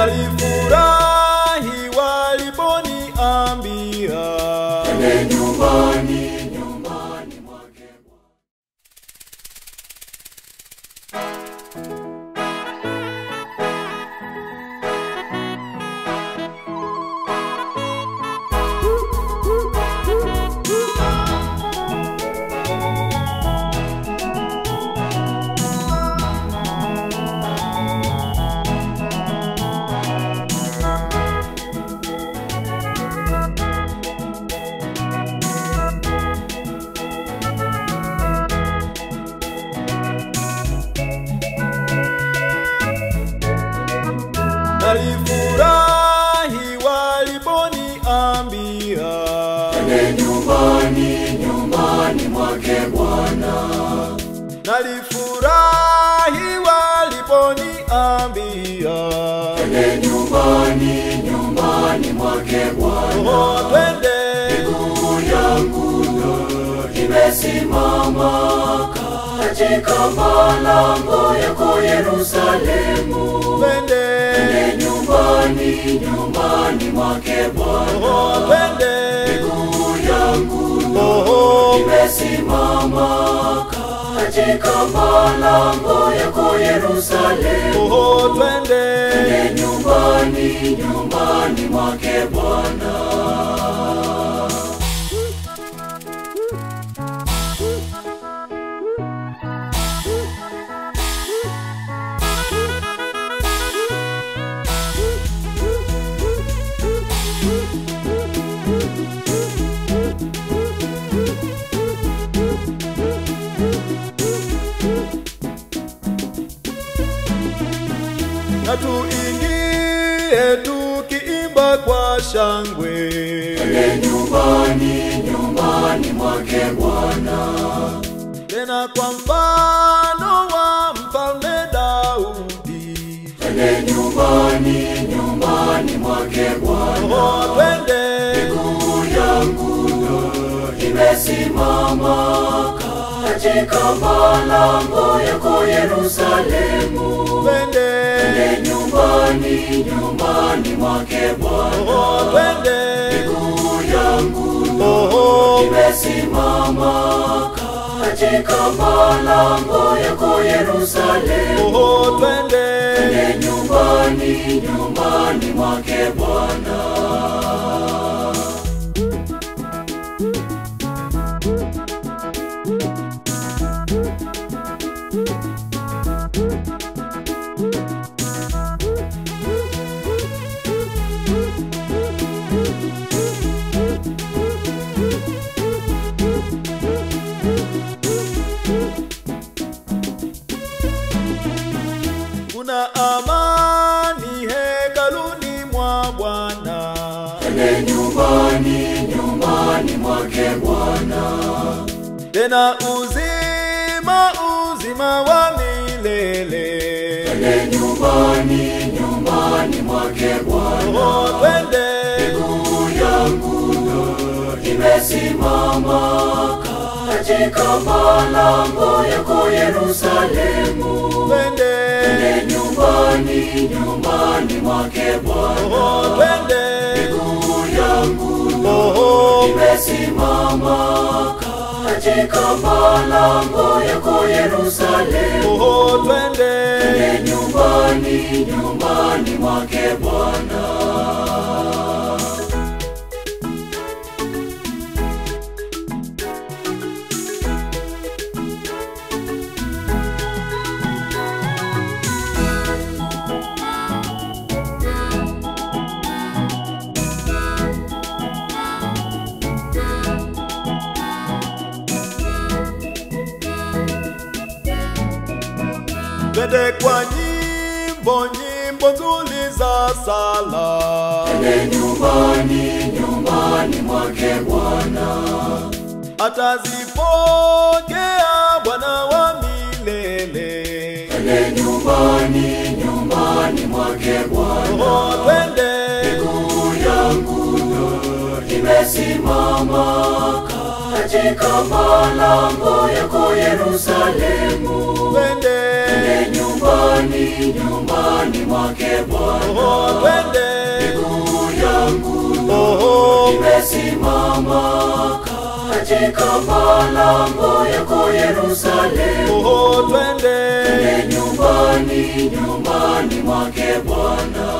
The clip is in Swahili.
nalifurahi waliponiambia Twende nyumbani, nyumbani mwake nalifurahi waliponiambia Twende nyumbani, nyumbani mwake Bwana. nalifurahi waliponiambia Twende nyumbani, nyumbani mwake Bwana. oh, twende Miguu yangu imesimama katika malango yako Yerusalemu. twende Twende nyumbani, nyumbani mwake Bwana. oh, twende Miguu yangu oh, imesimama katika malango yako Yerusalemu. oh, twende Twende nyumbani, nyumbani mwake Bwana. na tuingie tukiimba kwa shangwe Twende nyumbani, nyumbani mwake Bwana. tena kwa mfano wa mfalme Daudi Twende nyumbani, nyumbani mwake Bwana. oh, twende Miguu yangu imesimama katika malango yako Yerusalemu. twende Twende nyumbani, nyumbani mwake Bwana. oh, twende Miguu yangu oh, imesimama katika malango yako Yerusalemu. oh, twende Twende nyumbani, nyumbani mwake Bwana. kuna amani hekaluni mwa Bwana Twende nyumbani, nyumbani mwake Bwana. tena uzima uzima wa milele Twende nyumbani, nyumbani mwake Bwana. oh, twende Miguu yangu imesimama katika malango yako Yerusalemu. twende Twende nyumbani, nyumbani mwake Bwana. oh, twende Miguu yangu oh, imesimama katika malango yako Yerusalemu. oh, twende Twende nyumbani, nyumbani mwake Bwana. twende kwa nyimbo nyimbo nzuri za sala Twende nyumbani, nyumbani mwake Bwana. atazipokea Bwana wa milele Twende nyumbani, nyumbani mwake Bwana. oh, twende Miguu yangu imesimama katika malango yako Yerusalemu. twende Twende nyumbani, nyumbani mwake Bwana. oh, nimesimama katika malango yako Yerusalemu. Oh, twende Twende nyumbani, nyumbani mwake Bwana.